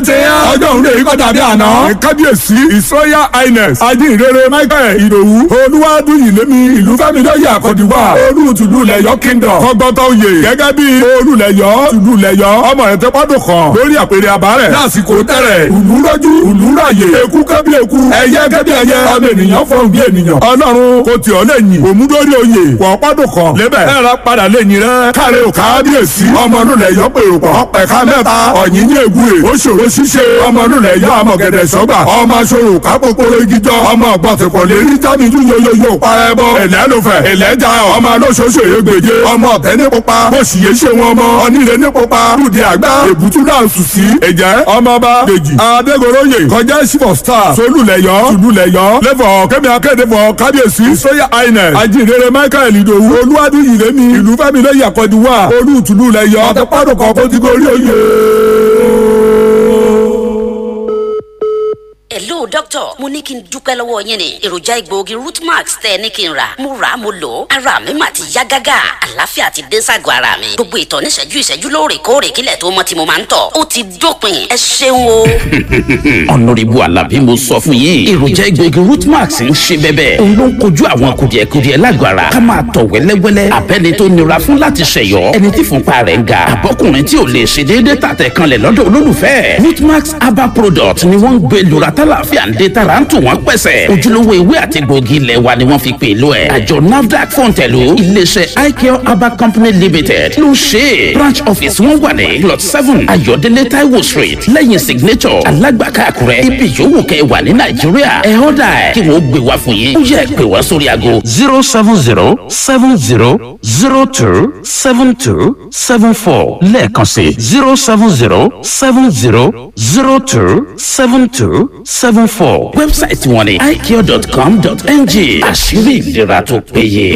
ti yán. ọjọ́ òun lè kọ́ dàbí àná. kábíyèsí ìsọ́yà highness ajínrere michael ìdòwú olúwadùn ìlémi ìlú fẹ́milọ́yè àkọ́dùwà olùtùlù lẹ́yọ́ kingdom kọ́gbọ́tọ̀ oyè gẹ́gẹ́ bí olùlẹ́yọ́ tùlù lẹ́yọ́ ọmọ rẹ̀ tẹ́pọ́dún kan lórí àpèrè àbárẹ̀ lásìkò tẹ̀rẹ̀ ìlú lọ́jú ìlú ráyè eku kẹ́bí eku ẹyẹ kẹ́bí ẹyẹ ọmọ ènìyàn fọ́n bí ènìyàn ọlọ́run kò tí ọ lẹ́yìn òmùdórí oyè pọ̀pọ́dún kan lébẹ̀ ẹ̀rọ padà lẹ́yìn rẹ̀ káre ò kábíyèsí ọmọ olùlẹ́yọ́ pèrò pọ̀ pẹ̀ka mẹ́ta ọ̀yìn ní egure ó ṣòro ṣíṣe ọmọ olùlẹ́yọ́ amọ̀gẹ̀dẹ̀ sọ́gbà ọmọ aṣọ́rò kápókóró igijọ́ ọmọ ọ̀gbọ̀tẹ̀pọ̀ lérí jáde-jú yoyoyo parẹ́ bọ́ ẹ̀lẹ́ ló fẹ̀ ẹ̀lẹ́ ja ọmọ alóṣooṣo ègbèje ọmọ ọ̀tẹ́ ní pupa bó sì yé ṣe wọn mọ ọ̀nìrè ní pupa lùdì àgbà èbútú náà sùn sí ẹ̀jẹ̀ ọmọọba dèjì adégoróyè kọjá sífọ̀ star solúlẹ̀yọ́ tùlúlẹ̀yọ́ lẹ́fọ̀ kẹ́mi akédèfọ̀ kábíyèsí sóyà inec ajínrere michael ìdòwú olúwadú ìrẹ́mi ìlú fẹ́mi lẹ́yìn àkọ́dúwà olú tùlúlẹ̀yọ́ àtẹ́pọ́dùkọ̀ kótígórí oyè. hello doctor mo ní kí n dúpẹ́ lọ́wọ́ yín ni èròjà egbòogi rootmax tẹ́ ẹ ní kí n rà mo rà á mo lò ó ara mi mà ti yá gágá àlàáfíà ti dé ságọ́ ara mi gbogbo ìtọ̀ níṣẹ́jú ìṣẹ́jú lóòrèkóòrè kílẹ̀ tó mọ́ tí mo máa ń tọ̀ ó ti dópin ẹ ṣeun o. ọ̀nàrẹ́bù alábí mo sọ fún yín èròjà egbòogi rootmax ń ṣe bẹ́bẹ́ òun ló ń kojú àwọn kùdìẹ̀kudiẹ lágọ̀ ara ká máa tọ̀ wẹ́lẹ́wẹ́lẹ́ abẹ́ni tó nira fún láti ṣẹ̀yọ́ ẹni tí fúnpa rẹ̀ ń ga àbọ́kùnrin tí ò lè ṣe déédéé tàtẹ̀ kanlẹ̀ lọ́dọ̀ olólùfẹ́ rootmax herbal product ni wọ́n ń gbé lura tálàfíà ń dé tara ń tù wọ́n pẹ̀sẹ̀ ojúlówó ewé àti gbòógì ilẹ̀ wa ni wọ́n fi pè lọ ẹ̀ àjọ nafdac fọ̀ǹtẹ̀lù iléeṣẹ́ icare herbal company limited ló ṣe é branch office wọn wà ní plot seven ayọ̀délé taiwo street lẹ́yìn signature alágbàká àkúrẹ́ ibi yòówù kẹ́ wà ní nàìjíríà ẹ̀ ọ́dà ẹ̀ kí wọ́n gbé wá fún yín ó yẹ pé wá sórí aago. zero seven zero seven zero zero two seven two seven four lẹ́ẹ̀kan sí zero seven zero seven zero zero two seven two seven four. wẹ́bsáìtì wọn ni icare.com.ng àṣírí ìlera tó péye.